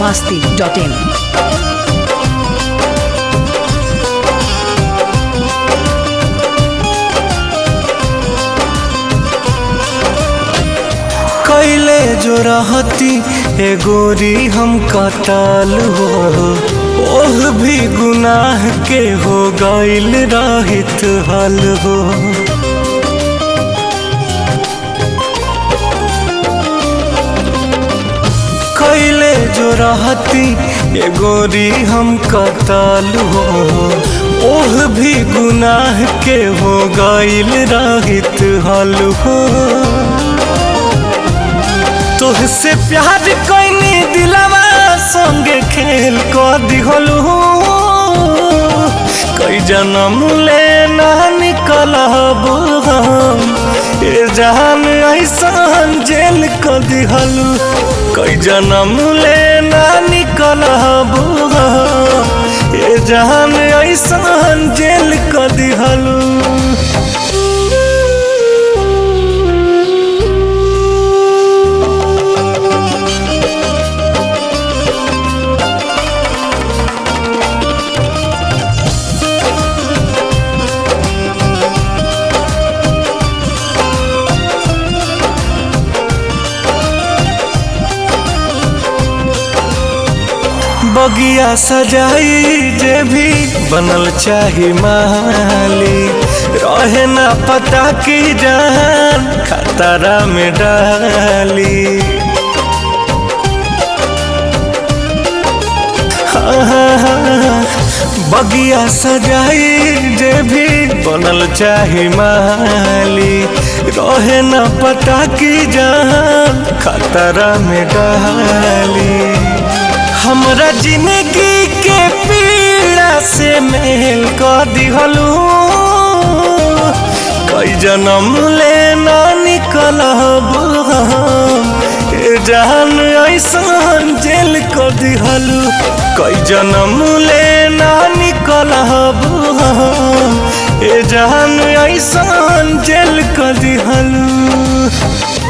masti.in. कैले जो रहती ए गोरी हम कताल हो ओह भी गुनाह के हो गईल रहित हल हो कैले जो रहती ए गोरी हम कताल हो ओह भी गुनाह के हो गईल रहित हल हो तोहसे प्यार कैनी दिलवा संगे खेल क दिहलू कई जन्म ले ना निकलब हम ए जान ऐसन जेल क दिहलू कई जन्म ले ना निकलब हम ए जान ऐसन जेल क दिहलू बगिया सजाई जे भी बनल चाही माली रहे ना पता की जान खतरा में डाली हाँ, हाँ, हाँ, बगिया सजाई जे भी बनल चाही माली रहे ना पता की जान खतरा में डाली हमरा जिंदगी के पीड़ा से मेल कर दिहलू कई जन्म ले ना निकलब हम ए जान ऐसन जेल कर दिहलू कई जन्म ले ना निकलब हम ए जान ऐसन जेल कर दिहलू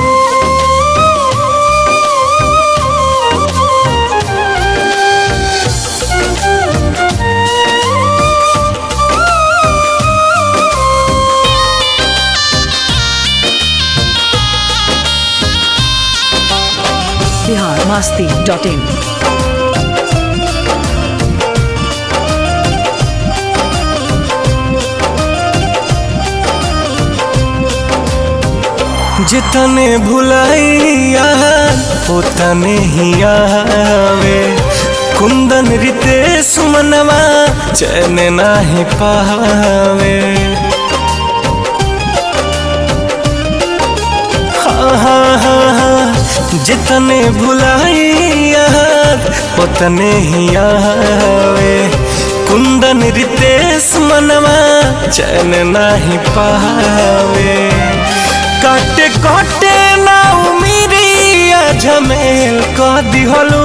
Bihar masti.in. जितने भुलाइया उतने ही आवे कुंदन रितेश मनवा चैन नाही पावे हाँ हाँ हाँ हाँ जितने भुलाइया उतने ही आवे कुंदन रितेश मनवा चैन नाही पावे काटे काटे ना उमिरिया झमेल क दिहलू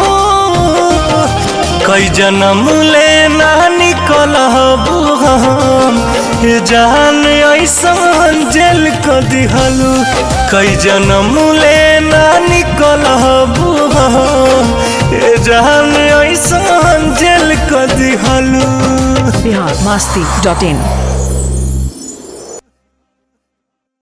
कई जन्म ले ना निकलब हम ए जान ऐसन जेल क दिहलू कई जन्म ले ना निकलब हम ए जान ऐसन जेल क दिहलू Bihar masti.in.